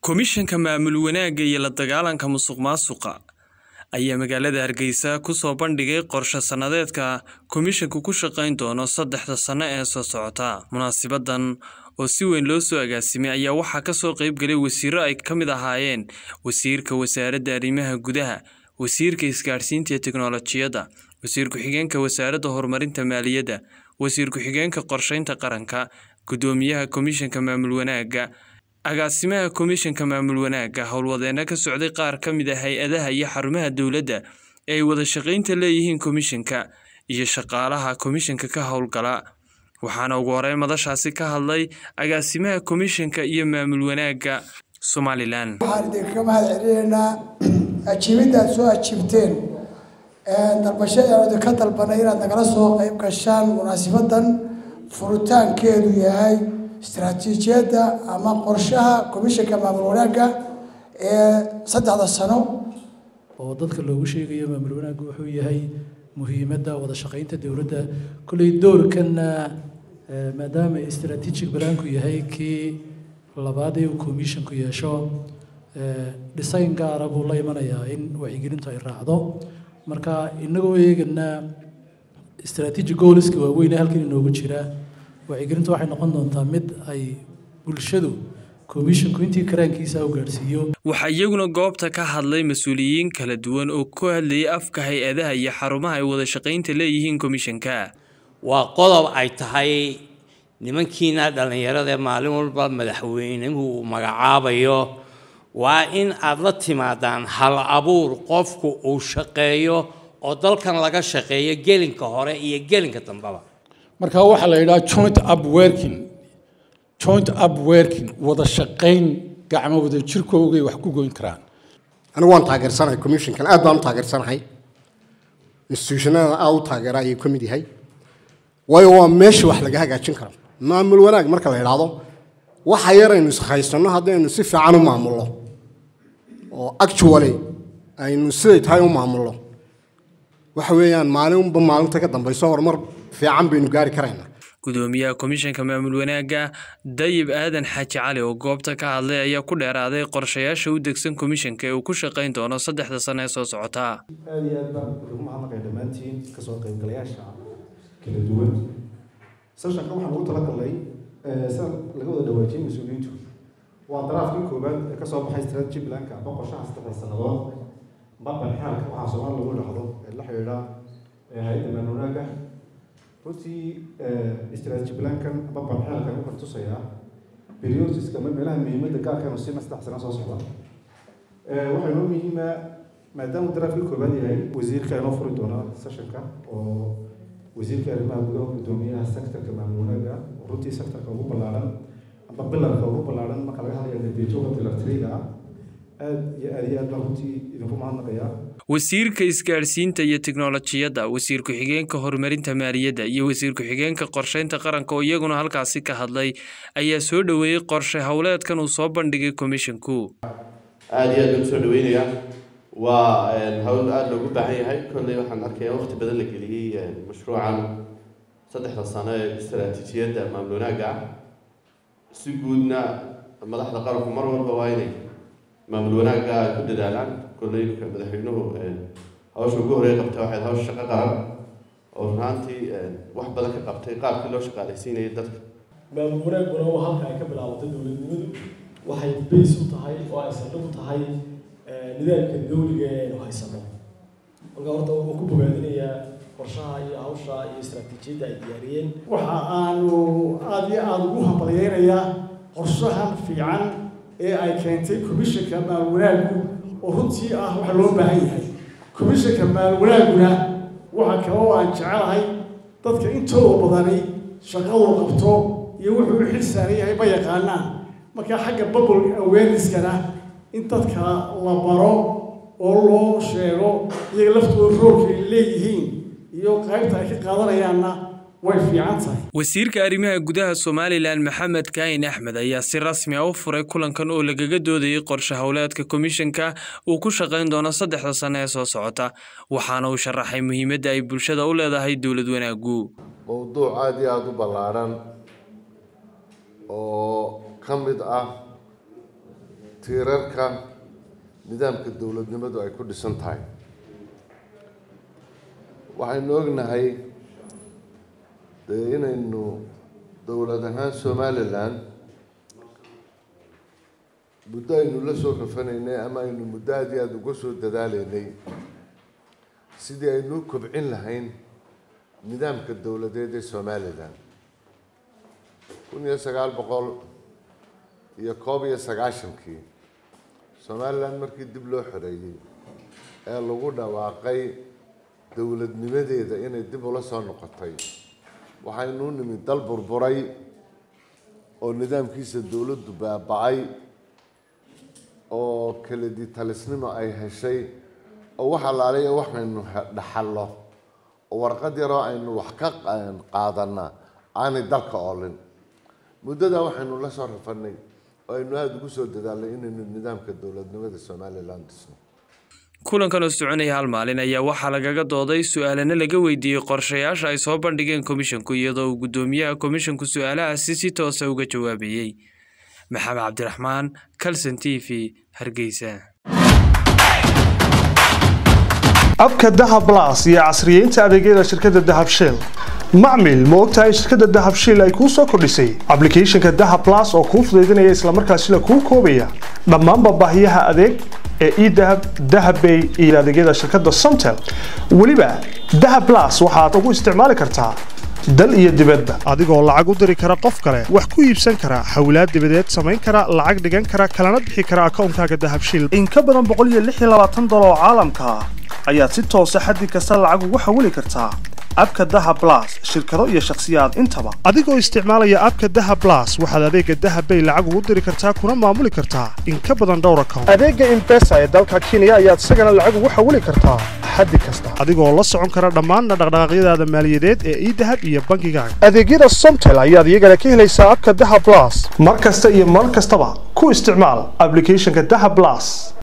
Komishanka Maamul Wanaagga iyo La Dagaalanka Musuqmaasuqa ayaa magaalada Hargeysa ku soo bandhigay qorshe sanadeedka komishanku ku shaqayn doono saddexda sano ee soo socota. Munaasabaddan oo si weyn loo soo agaasimay ayaa waxaa ka soo qayb galay wasiirro ay ka mid ahaayeen Wasiirka Wasaaradda Arrimaha Gudaha, Wasiirka Isgaadhsiinta iyo Tiknoolajiyadda, Wasiir Ku-xigeenka Wasaaradda Horumarinta Maaliyadda, Wasiir Ku-xigeenka Qorsheynta Qaranka, Guddoomiyaha Komishanka Maamul Wanaagga, Agaasimaha Komishanka Maamul Wanaagga, howlwadeenno ka socday qaar ka mid ah hay'adaha iyo xarumaha dowladda ee ay wada shaqaynta leeyihiin komishanka, iyo shaqaalaha komishanka ka howlgala. Waxaana ugu horreyn madashaasi ka hadlay Agaasimaha Komishanka iyo Maamul Wanaagga Somalilan. waxaan idinkaga mahad celinaynaa ajiibidda aad soo ajiibteen dalbashada aan idinka dalbanay inaad nagala soo qayb gashaan munaasabaddan furitaankeedu yahay istaraatiijiyadda ama qorshaha komishanka maamul wanaagga ee saddexda sano oo dadka loogu sheegayo maamul wanaaggu wuxuu yahay muhiimadda wada shaqaynta dowladda kolley doorkanna eh, maadaama strategic balaanku yahay kii labaad ee uu commissionku yeesho eh, design gaara buu la imanayaa in wacyigelintu ay raacdo marka inagoo eegana strategic goalska waaweyn ee halkan inoogu jira wacyigelintu waxay noqon doontaa mid ay bulshadu commissionku intii karaankiisa u gaadhsiiyo waxaa iyaguna goobta ka hadlay mas-uuliyiin kala duwan oo ku hadlayay afka hay-adaha iyo xarumaha ay wada shaqaynta leeyihiin komishanka waa qodob ay tahay nimankiina dhallinyarada ee maalin walba madaxweynuhu uu magacaabayo waa in aad la timaadaan hal abuur qofku uu shaqeeyo oo dalkan laga shaqeeyo gelinka hore iyo gelinka dambeba marka waxaa la yidhaha joint up working joint up working wada shaqayn gacmo wada jirkoogay wax ku goyn karaan anigu waan taageersanahay commissionkan aad baan u taageersanahay institutionada aad u taageera ayuu ka mid yahay waayo waa meesha wax laga hagaajin karo maamul wanaag marka la idhaahdo waxa yaraynu ishaysano haddaynu si fiican u maamulno oo actually aynu siday tahay u maamulno waxa weeyaan maalinba maalinta ka dambayso horumar fiican baynu gaari karaynaa gudoomiyaha komishanka maamul wanaagga dayib aadan xaaji cali oo goobta ka hadlay ayaa ku dheeraaday qorshayaasha u degsan komishanka ee uu ku shaqayn doono saddexda sano ee soo socota aada iyo aad baan ugu mahadnaqay dhammaantiin kasoo qaybgalayaasha kala duwan seshanka waxaan ugu talagalnay sida laga wada dhawaajiyay mas-uuliyiintu waa daraafkii koowaad ee kasoo baxay strategy planka aba qorshaha saddexda sannadood baban xaalka waxaa soomaali lagu dhahdo ee la xidhiidha hay-adda maamul wanaagga runtii strategy plankan baban xaalkan wuxuu tusayaa periodsiska ama meelaha muhiimadda gaarkan sina saddex sano soo socda waxaa inoo muhiima maadaama daraafkii koobaad yahay wasiirka inoo furi doona sessionka oo wasiirka arrimaha gudaha gudoomiyaha sectorka maamul wanaagga oo runtii sectorka ugu ballaaran amba bilarka ugu ballaaran marka laga hadlayo natiijooda bilar triga ah aad iyo aad iyo aad baan runtii idinku mahadnaqayaa wasiirka isgaadhsiinta iyo tiknoolajiyadda wasiir ku-xigeenka horumarinta maaliyadda iyo wasiir ku-xigeenka qorsheynta qaranka oo iyaguna halkaasi ka hadlay ayaa soo dhoweeyey qorshe howleedkan uu soo bandhigay komishanku aada iyo aad baan usoo dhaweynayaa waa hawl aada loogu baahan yahay kolley waxaan arkayaa waqti badan la geliyey mashruucan saddexda sano ee istaraatiijiyadda maamul wanaagga ah si guudna madaxda qaranku mar walba waa inay maamul wanaagga ku dadaalaan kolley ninka madaxweynuhu hawsha ugu horey qabtay waxay hawsha shaqo qaran oo runaantii wax badan ka qabtay qaabkii loo shaqaalaysiinayay dadka maamul wanaagguna waa halka ay ka bilaabatay dowladnimadu waxay bays u tahay oo ay saldhig u tahay nidaamka dawliga ee aynu haysano marka horta wuxuu ku bogaadinayaa qorshaha iyo hawsha iyo istaraatiijiyadda ay diyaariyeen waxa aanu aada iyo aada ugu hambalyeynayaa qorshahan fiican ee ay keentay komishanka maamul wanaaggu oo runtii ah waxa loo baahan yahay komishanka maamul wanaagguna waxa kale oo aan jecelahay dadka intooda badani shaqadu qabto iyo wuxuu u xil saaran yahay ma yaqaanaan marka xagga bubble awareness-kana in dadka la baro oo loo sheego iyaga laftooda roolka ay leeyihiin iyo qaybta ay ka qaadanayaanna way fiican tahay wasiirka arrimaha gudaha somalilan maxamed kaahin axmed ayaa si rasmi ah u furay kulankan oo lagaga doodayay qorshe howleedka komishanka uu ku shaqayn doono saddexda sano ee soo socota waxaana uu sharaxay muhiimadda ay bulshada u leedahay dowlad wanaaggu mowduuc aada iyo aada u ballaaran oo ka mid ah tiirarka nidaamka dowladnimadu ay ku dhisan tahay waxaynu ognahay dee inaynu dowlad ahaan somalilan muddo aynu la soo rafanaynay ama aynu muddo aada iyo aada uga soo dadaaleynay sidii aynu u kobcin lahayn nidaamka dowladeed ee somalilan kun iyo sagaal boqol iyo koob iyo sagaashankii somalilan markii dib loo xoreeyey ee lagu dhawaaqay dowladnimadeeda inay dib ula soo noqotay waxaynu u nimid dal burburay oo nidaamkiisa dowladdu baaba-ay oo keledi talisnimo ay heshay oo wax alaaliya waxaynu dhaxallo oo warqad yaroo aynu wax ka qaadana aanay dalka oolin muddadaa waxaynu la soo rafanay oo aynu aada ugu soo dadaalnay inaynu nidaamka dowladnimada somalilan dhisno kulankan oo soconaya hal maalin ayaa waxaa lagaga dooday su-aalana laga weydiiyey qorshayaasha ay soo bandhigeen komishinku iyadoo uu guddoomiyaha komishinku su-aalahaasi si toosa uga jawaabayey maxamed cabdiraxmaan calson t v hargeysa abka dahab las iyo casriyeynta adeegyada shirkadda dahab shell macmil ma ogtahay shirkadda dahab shell ay kuu soo kordhisay ablicathonka dahab las oo kuu fudaydinaya islamarkaasila kuu koobaya dhammaanba baahiyaha adeeg ee edahab dahabbay iyo adeegyada shirkadda somtel weliba dahab las waxaad ugu isticmaali kartaa dal iyo dibadba adigoo lacag u diri kara qof kale wax ku iibsan kara xawlaad dibadeed samayn kara lacag dhigan kara kalana bixi kara akoonkaaga dahabshil in ka badan boqol iyo lix iyo labaatan dolar oo caalamka ah ayaad si toosa xaddi kasta lacag ugu xawili kartaa abka daha blas shirkado iyo shakhsiyaad intaba adigoo isticmaalaya abka daha blas waxaad adeega dahabbay lacag ugu diri kartaa kuna maamuli kartaa in ka badan dhowr account adeega imbesa ee dalka kenya ayaad isagana lacag ugu xawili kartaa xaddi kasta adigoo la socon kara dhammaanna dhaqdhaqaaqyadaada maaliyadeed ee idahab iyo bangigaaga adeegyada somtel ayaad iyagana ka helaysaa abka daha blas mar kasta iyo mar kastaba ku isticmaal ablicathonka daha blas